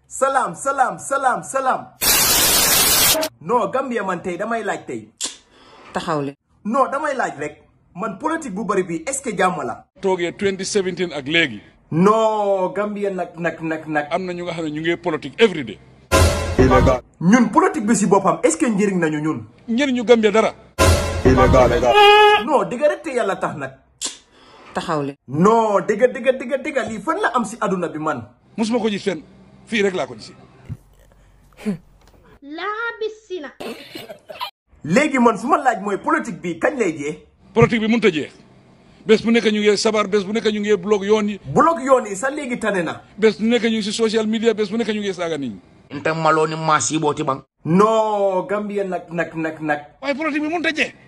salaam salaam salaam salaam non Gambia man tey damay laaj tey taxaw le non damay laaj rek man politique bu bari bi est-ce que jàmm la toogee 2017 ak léegi non Gambia nag nag nag nag am na ñu nga xam ne ñu ngi politique every day ñun politique bi si boppam est-ce que njëriñ nañu ñun ñenn ñu Gambia dara non digga rek te yàlla tax nag taxaw le non digga digga digga digga lii fan la am si aduna bi man musuma ko gis fenn fii rek laa ko gisi laabisina léegi man su ma laaj mooy politique bi kañ lay jee politique bi mënut a jeex bés bu nekk ñu ngi sabar bés bu nekk ñu ngi blog yoon yi bloc yoon yi sax léegi tane na bés bu nekk ñu ngi si social media bés bu nekk ñu ngi saaga nit ñi nte maloni masi boti bang non Gambia nag nag nag nag waaye politique bi mënut a jeex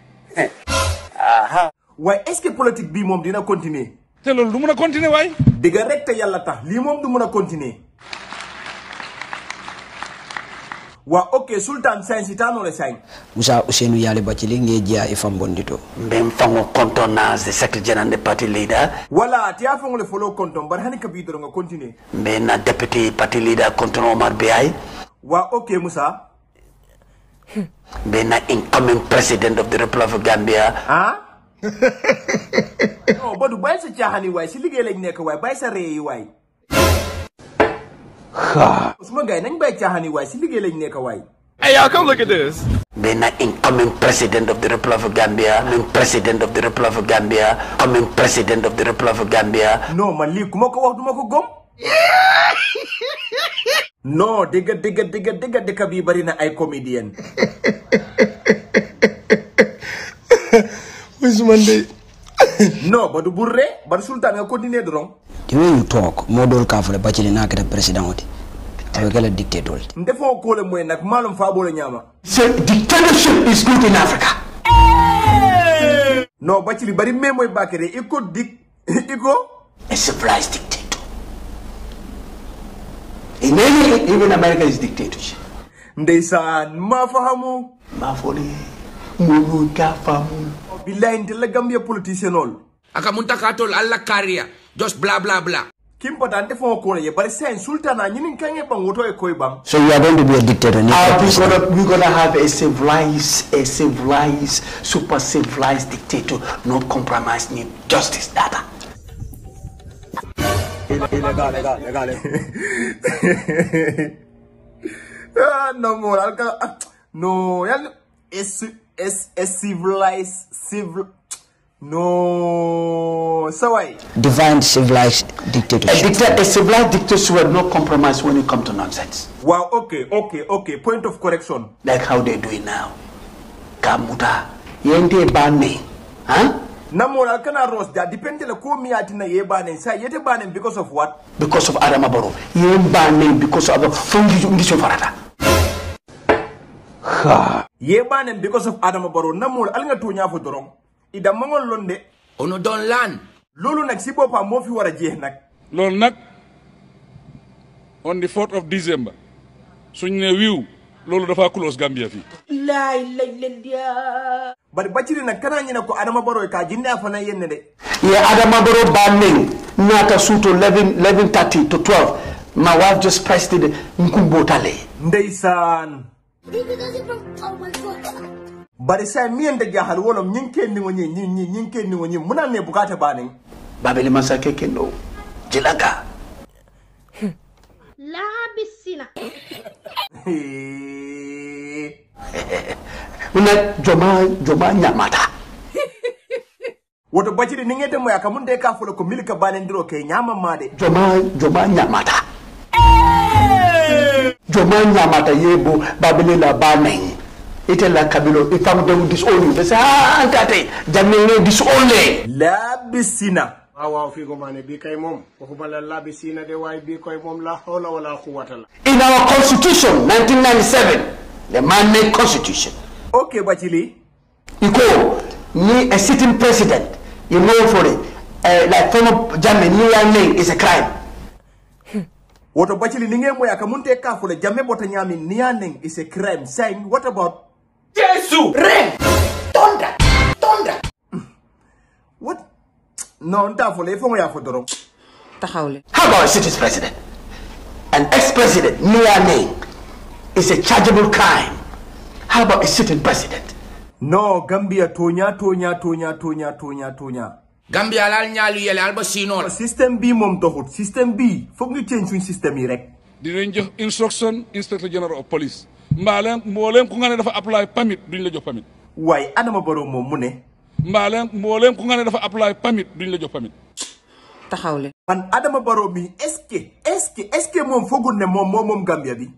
waaye est-ce que politique bii moom dina continuer te loolu du mun a continuer waaye digga rek te yàlla tax lii moom du mun a continuer waa ok sultan sain si taanole sain musa usenu yali bacili nge jiya e fambondito mben fango contenance de secretary general de party leader wala tiya fongole folo konton bari hani kabi doro nga continuer mben na deputy party leader content omar beyai waa ok Musa mben na incoming president of the republic of gambia ah non Badou bàyyi sa caaxaan yi waay si liggéey lañ nekk waay bàyyi sa ree yi waay suma gars yi nañ bàyyi caaxaan yi waay si liggéey lañ nekk waay mben na incoming president of the republic of gambia incoming president of the republic of gambia incoming president of the republic of gambia non man lii ku ma ko wax du ma ko gom non dëgga dëgga dëgga dëgga dëkk bii bari na ay comédien Usman non Badou bul ree Badou sultan nga continuer dorong the way you talk modol ka fole bacili na kete president oti abe kala dictator ndefoo koole mooy nag maalum faa boole ñaama so dictatorship is good in africa non bacili bari mais mooy bakere i ko dik i ko a civilized dictator in any even america is dictatorship ndeysaan maa fahamu mafoni munu gafamu billahi nte la gambia politicien ol aka munta ka tol alla kariya just bla bla bla kimpata ndefoo koole ye bari sain sultana ñinin kange bang woto e koy bang so you are going to be a dictator ni Uh, we're gonna we're gonna have a civilized, a civilized, super civilized dictator, no compromise, need justice, data. ah non mo alka ah, no yal es es es civilized civil no saway divine civilized A, dictatorship dicta- a civilized dictator will no compromise when it comes to nonsense, wow okay okay okay point of correction like how they do it now. Kamuta, yende bane, huh? namol alkana ros da depende la ko miyatina ye banen sa yete banen because of what Because of Adama Barrow, yen bane because of the fungi ngisho farata. ye banen because of adama baro namol alnga to ñafo doron ida mangol londe ono don lan lolu nak si bopa mo fi wara jeex nak loolu nag on the 4th of December suñ ne wiiw loolu dafa close Gambia fii bari baciri nak kana ñina ko adama baro ka jinde a fana yenne de ye Adama Barrow bane nata suto 11 11:30 to 12. My wife just pressed it nkumbo tale. ndeysaan bari sa miyen da jahal wolom ñing ken ni woni ñi ñi ñing ken ni woni muna ne bukata banen Babeli masake kendo. Jilanga. laabisina Una joma joma nyamata. woto baciri ni ngete moya kamun de ka folo ko milika banen diro ke ñama made Joma joma nyamata. Joma nyamata yebo babeli la baneng. Ite la kabilo ifam de disown you. They say ah tate jamene disown le. labisina waaw waaw fii ko maa ne bii kay moom waxuma la labi siina de waaye bii koy moom la hawla wala quwwata la In our constitution 1997, the man made constitution. ok bacili Iko ni a sitting president, you know for it. Uh, like former German, New York name is a crime. woto bacili ni nge moya kamun te ka folo jamme bota ñami niyanen is a crime saying what about what non ta folo e fongo ya fo doron taxaw le How about a sitting president? an ex-president, Niamey, is a chargeable crime. How about a sitting president? no gambia toña toña toña toña toña toña Gambia lal ñaalu yele alba sino la. système bi moom doxut système bi foog ñu change suñ système yi rek dinañ jox instruction inspector general of police mbaaleen mbooleem ku nga ne dafa apply permit duñ la jox permit waaye Adama Barrow moom mu ne mbaaleen mbooleem ku nga ne dafa apply permit duñ la jox permit taxaw leen man Adama Barrow mi est-ce que est-ce que est-ce que moom foogul ne moom moom moom Gambia bi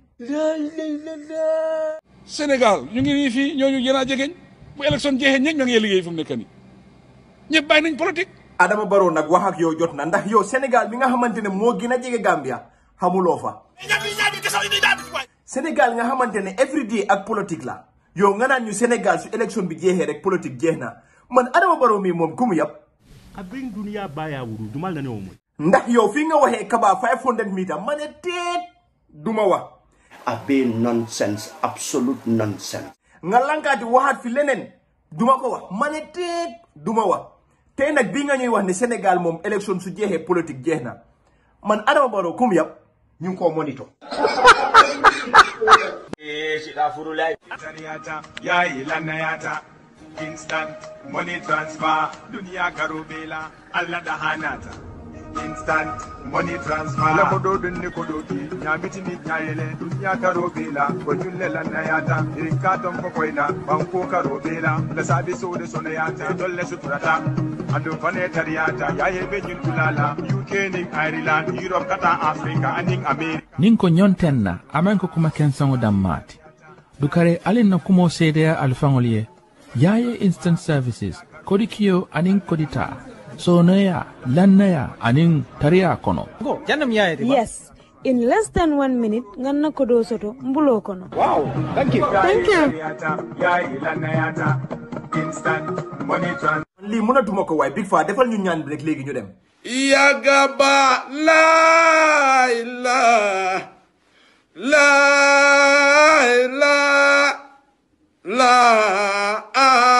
Sénégal ñu ngi nii fii ñooñu yéen a jegeñ bu élection jeexee ñëpp ñoo ngi liggéey fu mu nekk nii ñëpp bàyyi nañ politique Adama Barrow nag wax ak yow jot na ndax yow Sénégal bi nga xamante ne moo gën a jege Gambia xamuloo fa Sénégal nga xamante ne everyday ak politique la yow nga naan ñu Sénégal su élection bi jeexee rek politique jeex na man Adama Barrow mi moom ku mu yab abin duniya baya wuru dumal na ne mo ndax yow fii nga waxee Kaba 500 meter ma ne teet duma wax abe nonsense absolute nonsense nga lankaati waxaat fi leneen duma ko wax ma ne teet duma wax tey nag bii nga ñuy wax ne Sénégal moom élection su jeexee politique jeex na man Adama Barrow ku mu yab ñu ngi koo monitor Taniyata, yayi lanayata, instant money transfer, dunia karubela, alla da hanata. Instant money transfer. La kodo dunni kodo ki, nyamiti ni nyayele, dunia karubela, wajulle lanayata, irinka tom kokoina, banko karubela, la sabi so de sonayata, dolle suturata. Ando fane tariyata, yaye benyun kulala, UK ning Ireland, Europe kata Africa, aning America. nin ko ñonten na amen ko kuma kensaŋo dammaati dukare alin na kumo seedeya alifaŋol ye yaye instant services kodi kiyo aniŋ kodita sonoya lannaya aniŋ tariya kono Yes. In less than one minute, nganna kodo soto mbulo kono. Wow, thank you. Thank you. yayi lanayata, instant money transfer. lii mënatuma ko waaye Big Faa defal ñu ñaan bi rek léegi ñu dem Yagaba la ilaha la ilaha la